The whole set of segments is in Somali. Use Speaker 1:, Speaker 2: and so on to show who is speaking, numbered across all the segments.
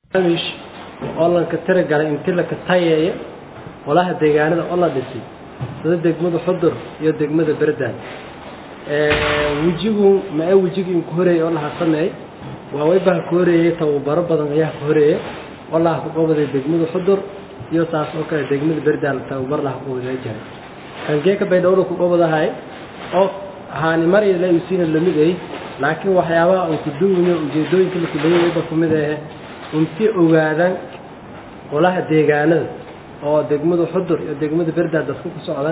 Speaker 1: barnaamij oo lanka tiragalay inti laka tayeeyo olaha deegaanada oo la dhisay sida degmada xudur iyo degmada berdaan wejigu ma wejigii inku horeeyey oo laha sameey waa waybaha ku horeeyey tababaro badan ayaa ku horeeyey oo laha ku qabaday degmada xudur iyo taas oo kale degmada berdaan tababar laha ku qabaday jiray kangeeka baydhowra ku qabadahay oo haani mari la usiina lamid ay laakiin waxyaabaha uu ku duwinayo ujeedooyinka la kuleeyay wayba ku mid ah intii ogaadaan olaha deegaanada oo degmada xudur iyo degmada berdaan dadku ku socdaan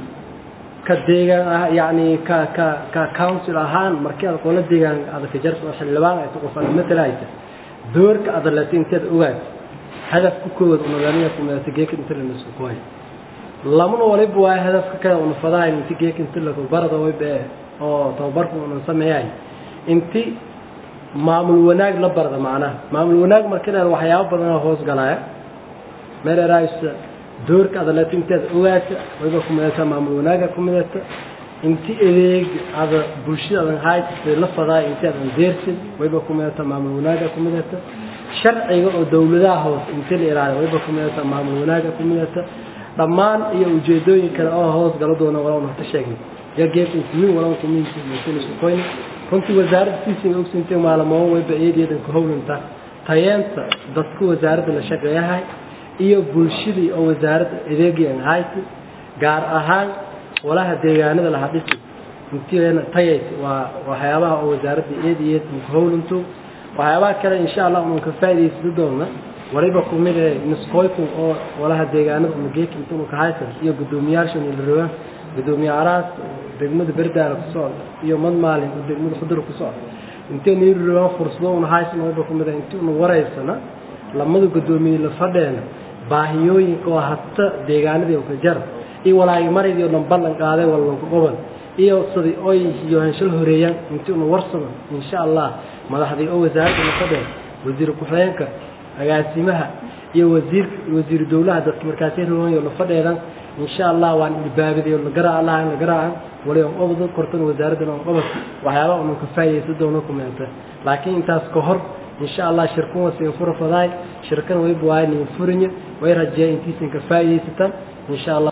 Speaker 1: ka deegaan ah yani ka ka ka council ahaan markii aad qola deegaan aad ka jarto xildhibaan ay qof matalaysa doorka aad leedahay inteed ogaad hadaf ku kood oo nidaamka ku meelta geeka inta la isku kooy lamana waliba waa hadafka kale oo fadaa inta geeka inta la ku barado way baa oo tababarku uu sameeyay inti maamul wanaag la barada macnaha maamul wanaag markii waxyaabo badan hoos galaya meel raaysta doorka aad la tinteed ogaata wayba ku meelta maamul wanaaga ku meelta inti adeeg aad bulshada haysta la fadaa inta aad deertin wayba ku meelta maamul wanaaga ku meelta sharciga oo dawladaha hoos inta la ilaaliyo wayba ku meelta maamul wanaaga ku meelta dhammaan iyo ujeedooyin kale oo hoos galo doona walaal waxta sheegay ya geedka kumin walaal kumin kumin isku qoyn runtii wasaaradda siisiga ogsintay maalmo wayba eedeedan ku howlanta tayeenta dadka wasaaradda la shaqeeyahay iyo bulshadii oo wasaaradda adeegyan haysa gaar ahaan walaha deegaanada la hadhisi intiina tayayt waa waxyaabaha oo wasaaradda eed iyo eed ku howlanto waxyaabaha kale insha Allah uu ka faa'iideysan doona wariba ku mid ah nisqooyku oo walaha deegaanada uu geek intuu ka haysan iyo gudoomiyaasha iyo rabaa gudoomiyaaraas degmada berdaara ku socda iyo mad maalin oo degmada xudur ku socda intee niir rabaa fursado uu haysan wariba ku mid ah intuu wareysana lamada gudoomiye la fadheena baahiyooyinka oo hata deegaanadii oo ka jar iyo walaay maridii oo ballan qaaday wallan ku qaban iyo sidii oy iyo hanshal horeeyaan intii uu warsado insha Allah madaxdii oo wasaaradda la fadhiyo wasiir ku-xigeenka agaasimaha iyo wasiir wasiir dawlaha dadka markaas ay rabaan la fadhiyaan insha Allah waan ilbaabidii la garaa Allah la garaa wali oo qabdo kortan wasaaradda oo qabad waxyaabo uu ka faa'iideysan doono kumeenta laakiin intaas ka hor insha Allah shirkuwa si furo faday shirkan way buwaani furinyo way rajay intiisan ka faa'iideysatan insha Allah